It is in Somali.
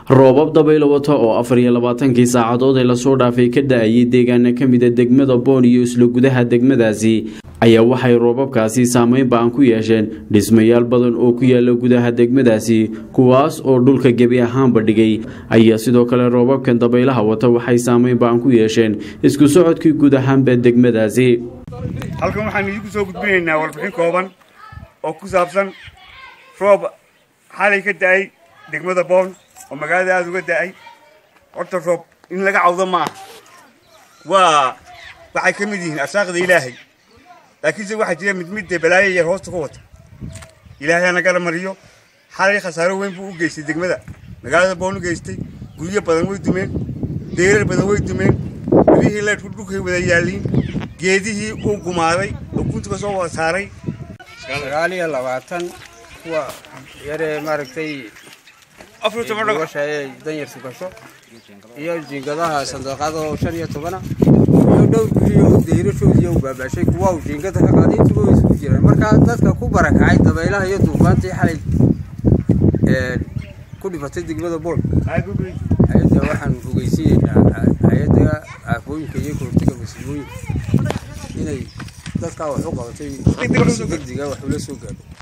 roobab dabaylo wata oo afar iyo labaatankii saacadood ee lasoo dhaafay ka da-ayay deegaana ka mida degmada boon iyo isla gudaha degmadaasi ayaa waxay roobabkaasi saameyn ba-an ku yeesheen dhismayaal badan oo ku yaala gudaha degmadaasi kuwaas oo dhulka gebi ahaanba dhigay ayaa sidoo kale roobabkan dabaylaha wata waxay saameyn ba-an ku yeesheen isku socodkii guud ahaanba degmadaasi halkan waxaan idiinku soo gudbinaynaa warbixin kooban oo ku saabsan roob xalay ka da-ay degmada boon oo magaalada aada uga da-ay horta roob in laga cawdo ma aha waa waxay ka mid yihiin arsaaqda ilaahay laakiinse waxaa jira mid midda balaayo yar hoosta ku wata ilaahay nagala mariyo xalay khasaaro weyn buu u geystay degmada magaalada boon u geystay guryo badan way dumeen deerar badan way dumeen birihii leedhku dhulkay wada yaalliin geedihii uu gumaaday oo guntiga soo wada saaray sagaal iyo labaatan kuwa yaree maaragtay afar iyo toban dhagax gubasha ee danyartu gasho iyo jiingadaha sanduuqada oo shan iyo tobana iyo dhowr guri oo dayrashoodii u baabaashay kuwa uu jiingada ka qaaday intuba way isugu jiraan marka dadka ku barakacay dabaylaha iyo duufaantii xalay ee ku dhifatay degmada bool hay-adda waxaan ogeysiinaynaa hay-adda aafooyinka iyo kahortaga masiibooyinka inay dadkaa wax u qabatay si degdega wax ula soo gaadho